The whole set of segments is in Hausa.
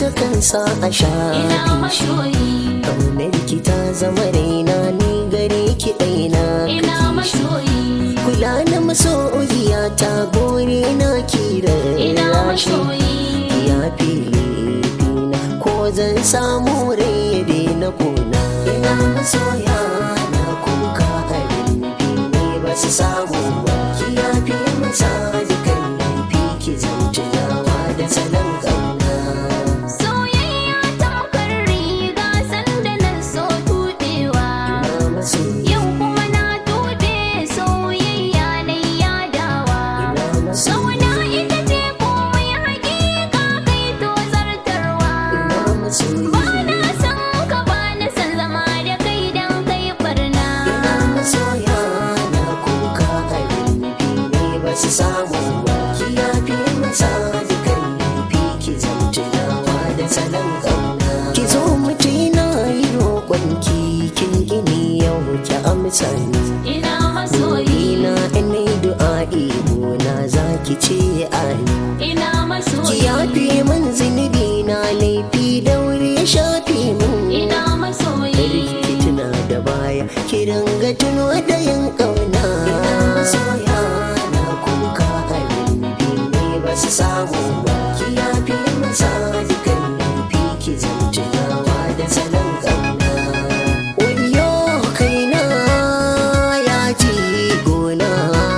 kan sa a ina shafi shi masoyi ƙaunar ki ta zama raina ni gare ki ɗaina ina kake shi masoyi kula na masoyiya ta gore na kira ina rashi masoyi ya fili fina ko zan samu rai ya daina kona ina masoya na kuka abin ne ba su samu ba ki ya fi masa dukan laifi ki zan tunawa da salon kauna soyayya tamkar riga sanda na so tuɗewa ina masoya yau kuma na tuɗe soyayya na yadawa ina masoya Sauna ita ce komai hakika kai to zartarwa ina masoya Ba na san ka ba na san zama da kai dan kai barna ina masoya na kuka abin ne ba su samu ba ki ya fi masa dukan laifi ki zan tunawa da salon kauna ki zo mutina yi roƙonki kin gini yau ki amsa ni Ina masoyi ina ina du'a'i na za ki ce ani Ina ki masoyi yafe min zunubi na laifi daure ya shafe min Ina masoyi ki tuna da baya ki ringa tuno da yin ƙauna masoya na kuka abin ne ba su samu ba ki yafe masa dukan laifi ki zan tunawa da salon ƙauna Wayo kaina ya ji gona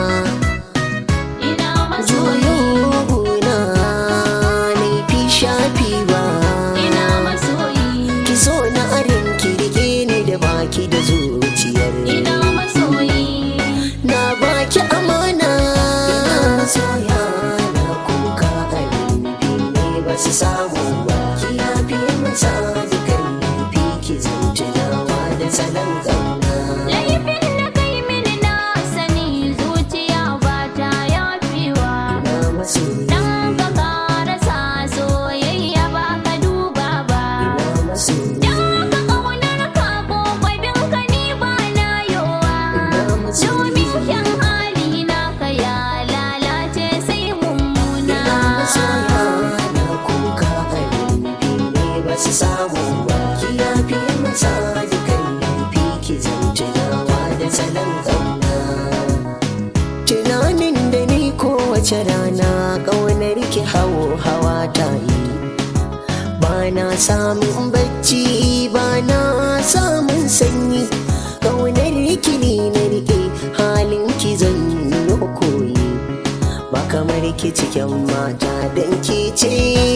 Ina Juyo masoyi gona laifi shafi ba Ina masoyi Ki so na arin ki rike ni da baki da zuciyar Ina masoyi Na baki amana Masoya na kuka abin ne ba su samu ba Ki yafi masa dukan laifi ki zan tunawa da salon ƙauna Laifin da kai mini na sani zuciya ba ta yafewa Na masoya Dan ka karasa soyayya ba ka duba ba Na masoya Dan ka ƙaunar ka ko bin ka ni ba na yowa Na masoya Domin kyan hali na ka ya lalace sai mummuna masoya na kuka abin ne ba su samu ba ki yafi masa dukan laifi ki zan tunawa da salon ƙauna tunanin da ni kowace rana ƙaunar ki hawo hawa ta yi ba na samun bacci ba na samun sanyi ƙaunar ki ni na riƙe halin ki zan yi koyi ba kamar ki cikin mata don ki ce